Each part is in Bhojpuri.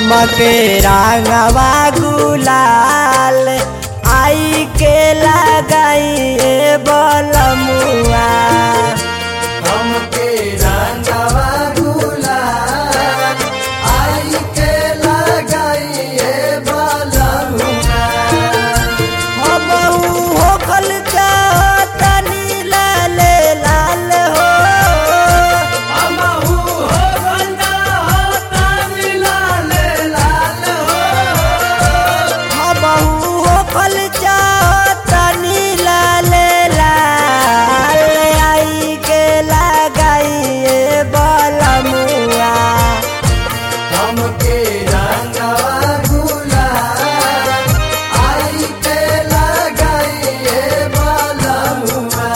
हमके रंगवा गुलाल आई के लगाई बलमुआ हमके रंगवा गुलाल आई के लगाइए बलमुआ हमहू होखल तनी लाल लाल हो हमहू हो बंदा हो तानी लाल लाल हो हमहू होखल तनी लाल लाल आई के लगाई बलमुआ हमके रंगवा गुलाल आई के लगाइए बलमुआ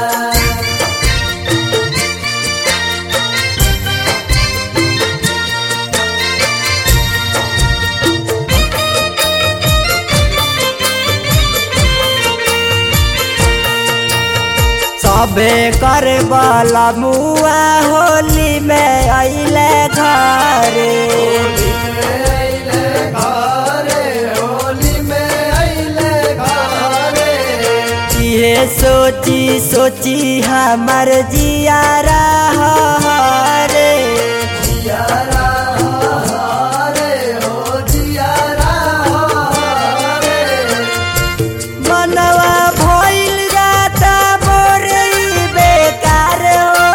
सबे कर बलमुआ होली में अइले घरे होली में अइले घरे होली में अइले घरे ये सोची सोची हमर जियारा हरे जियारा हरे हो जियारा हरे मनवा भइल जाता मोरई बेकार हो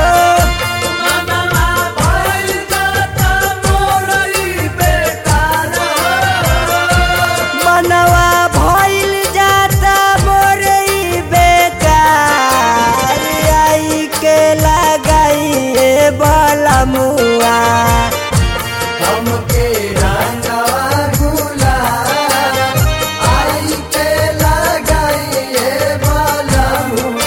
मनवा भइल जाता मोरई बेकार मनवा भइल जाता मोरई बेकार आई के लगाई बलमुआ हमके रंगवा गुलाल आई के लगाइए बलमुआ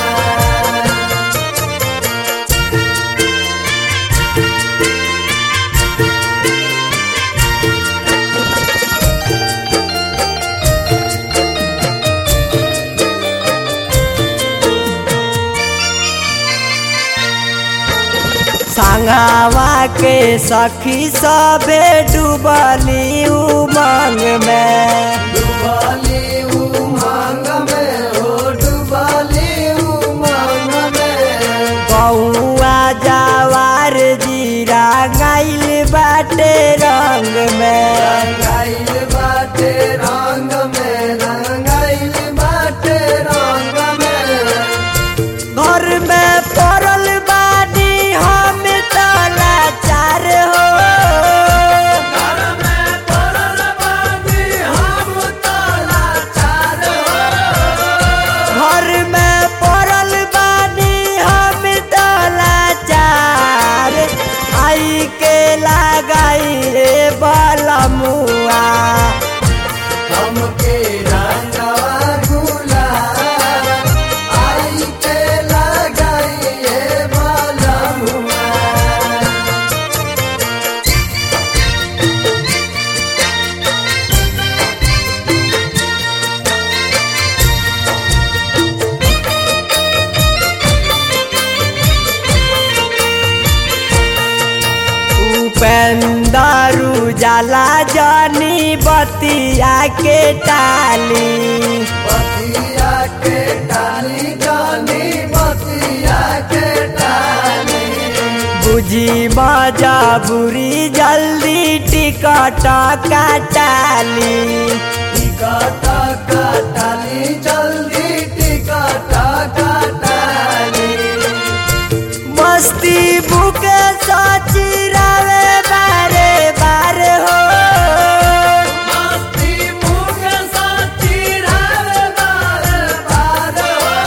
संगवा के सखी सबे डूबली उमंग में डुबाली उमंग में हो डुबाली उमंग में कौआ जवार जीरा गाइल बाटे रंग में रंगाइल बाटे रंग में रंगाइल बाटे रंग में घर में पड़ल बानी हम तला चार हो घर में पड़ल बानी हम तला चार घर में पड़ल बानी हम तला चार आई के लगाई रे बलमुआ हमके रंगवा गुलाल आई के लगाइए बलमुआ उपेंदरू जाला जानी बतिया के टाली बतिया के डाली जानी बतिया के डाली बुझी मजा बुरी जल्दी टिकट काटाली टिकट कटाली जल्दी टिकट कटाली मस्ती बुके सची रवे बारे बारे हो मस्ती मुख साची रे बार बार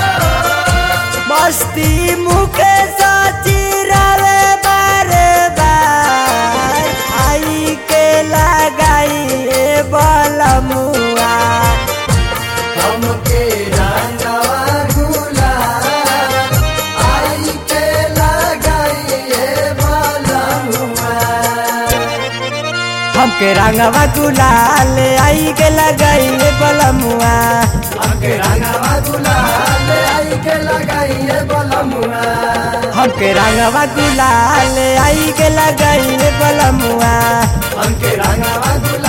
मस्ती मुके सची रवे बारे बार आई के लगाई बलमुआ हमके रंगवा गुलाल आई के लगाइए बलमुआ हमके रंगवा गुलाल आई के लगाई बलमुआ हमके रंगवा गुलाल आई के लगाइए बलमुआ हमके के रंगवा गुलाल आई के लगाई बलमुआ हमके रंगवा गुलाल